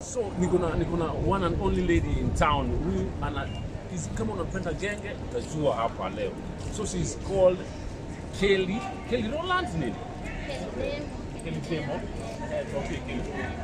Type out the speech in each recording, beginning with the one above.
So niko na niko na one and only lady in town huyu ana is, kama unapenda genge utajua hapa leo. So she is called Kelly Kelly Roland nini? Kelly Demo. Eh, tuambie Kelly.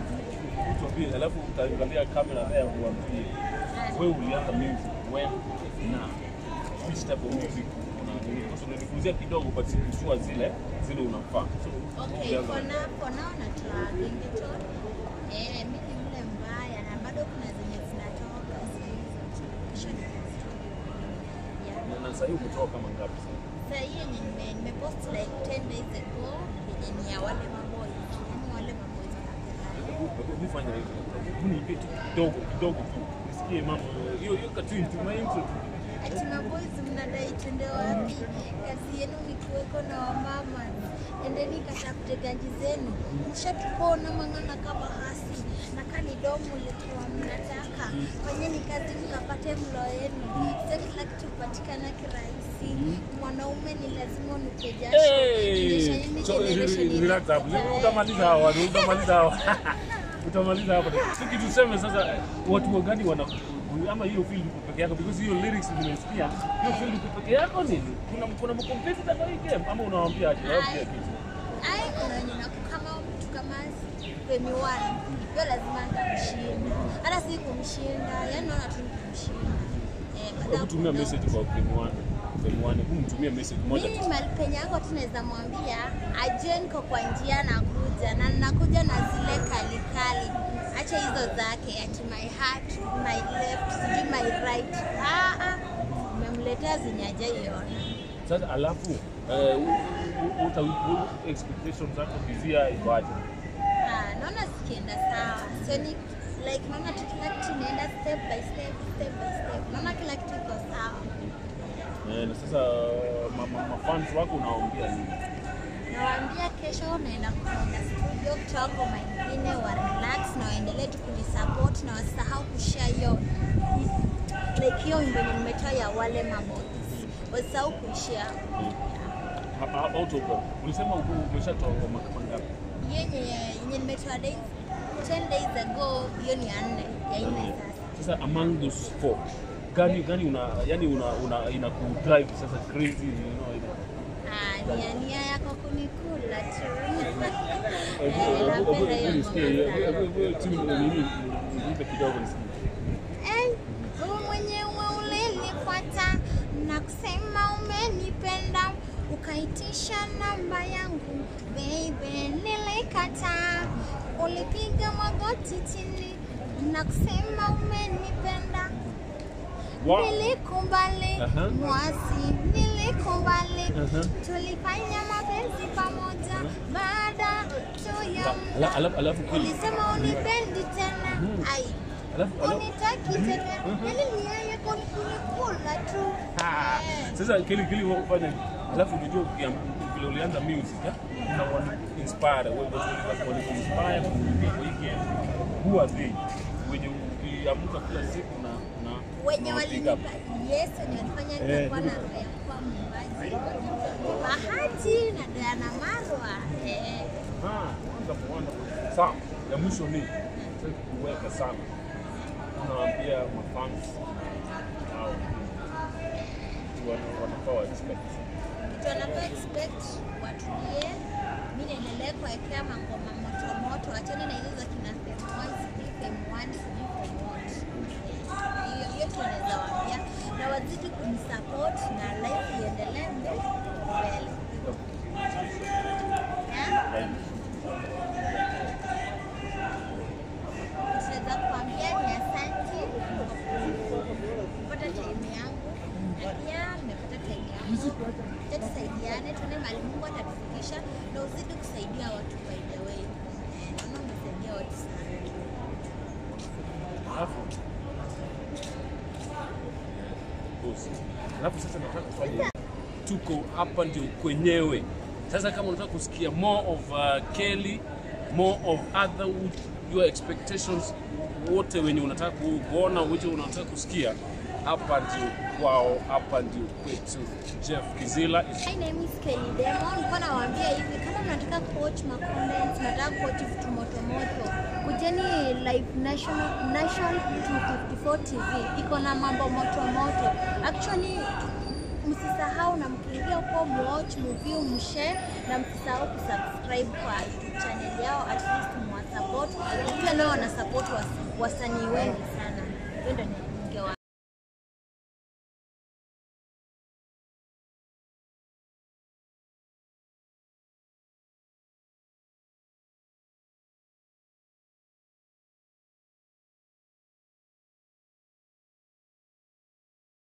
Tuambie alafu utaangalia kamera there uambie wewe ulianza music when na which type of music una because unanifundisha kidogo but sikujua zile zile unafaa. So Okay, ulianza- for now, for now natoa gengeton. Eh, mimi ni yule mbaya na bado kuna zenye zinatoka sasa hizo. Kisha niko studio. Yeah. na- na sasa hivi umetoka kama ngapi sasa? Sasa hii yenye nime nimepost like 10 days ago yenye ni ya wale maboys. Yaani wale maboys wanapenda. Hebu fanya hivyo. Hebu niipe tu kidogo kidogo tu. Nisikie mambo. Hiyo hiyo katwin tu my intro tu. Ati maboys mnadai twende wapi? Kazi yenu ni kuweko na wamama. Endeni katafute ganji zenu. Mshatupona mang'ana kama hasi na kani domo likiwa mnataka. Fanyeni kazi mkapate mlo yenu. Sio kila kitu kupatikana kirahisi. Mwanaume ni lazima unuke jasho. Generation Hey! hii So, generation re- relax hapo. inakuja. Utamaliza hawa, utamaliza hawa. Utamaliza hapo. So kitu tuseme sasa watu wagani wana ama hiyo field uko peke yako because hiyo lyrics nimesikia hiyo field uko peke yako nini? Kuna kuna mkompetitor kwa hii game ama unawaambia aje? Waambie kitu. Ai, kuna wenye na kama mtu kama Femi One, hiyo lazima nitamshinda. Hata si kumshinda, yani naona tu ni kumshinda. Eh, kwa Hebu sababu tumia kuna- message kwa Kimwane. Kimwane, hebu mtumie message moja tu. Mimi mahali penye yako tu naweza mwambia ajue niko kwa njia nakuja na nakuja na zile kali kali. Acha hizo zake ati my heart, my left, sijui my right. Ah ah. Umemletea zenye hajaiona. Sasa alafu eh, u- u- uta u- expectations zako kizia ikoaje? Ah, naona zikienda sawa. So ni like naona tu kila kitu inaenda step by step, step by step. Naona kila kitu iko sawa. Eh, na sasa ma, ma, ma fans wako unawaambia nini? Nawaambia kesho naenda kuenda studio kutoa ngoma ingine wa relax na waendelee tu kunisupport na wasisahau kushare hiyo like hiyo wimbo yenye nimetoa ya wale maboys. Wasisahau kuishare. Ha- ha- Out of ulisema uko umeshatoa ngoma kama ngapi? Yenye yenye nimetoa days 10 days ago, hiyo ni ya nne, ya nne sasa. Sasa among those four gani gani una yani una, una ina ku drive sasa crazy you know ina Ah, nia nia yako kunikula tu. Hebu- Eh, hebu- napenda hebu- hiyo hebu nisikie, ngoma hebu- sana. hebu- hebu timu nini nipe kidogo nisikie. Eh, wewe mwenyewe ulinifuata na kusema umenipenda, ukaitisha namba yangu baby, nilikataa. Ulipiga magoti chini na kusema umenipenda, Wow. nilikubali Aha. mwasi, nilikubali Aha. tulifanya mapenzi pamoja baada tu ya Ala- alafu alafu kile ulisema unipendi tena ai alafu alafu unitaki tena yani nia yako ni kunikula tu Ah, Eh. sasa kile kile wafanya hivi. alafu unajua ukiam- vile ulianza music eh, una wana inspire wewe watu wale wale inspire kuingia kwa hii game who are they wenye ukiamka kila siku na na wenye na pick walinipa up. yes wenye walifanya Eh, nikakuwa na ndio. roho ya kuwa mwimbaji Bahati na Diana Marwa eh, Ah, wonderful, wonderful. Sawa, ya mwisho ni sitaki kuweka sana, unawaambia mafans au wana- wanafaa wa expect kitu wanafaa expect watulie mi niendelee kuwekea mangoma moto moto achani na hizo za kina Fem one sijui Fem one sijui Fem what hiyo hiyo tu naweza waambia na wazidi kunisupport na life iendelee mbele mbele Yeah? Tunaweza kuambia ni asanti kupata time yangu na pia nimepata time yangu. Acha tusaidiane, tuone mahali Mungu atatufikisha na uzidi kusaidia watu by the way. Eh, Naona umesaidia watu sana. alafu boss, alafu sasa nataka kufanya tuko hapa ndio kwenyewe sasa kama unataka kusikia more of uh, Kelly more of Otherwood your expectations wote wenye unataka ku- kuona wote unataka kusikia hapa ndio kwao, hapa ndio kwetu. Jeff Kizila is My name is Kelly Demon. Nilikuwa nawaambia hivi kama mnataka kuwatch ma contents, mnataka kuwatch vitu moto moto, kujeni live national Nation 254 TV. Iko na mambo moto moto. Actually msisahau na mkiingia huko muwatch, mview, mshare na msisahau kusubscribe kwa YouTube channel yao at least mwasupport. Pia nao wana support was, wasanii wengi sana. Hiyo ndio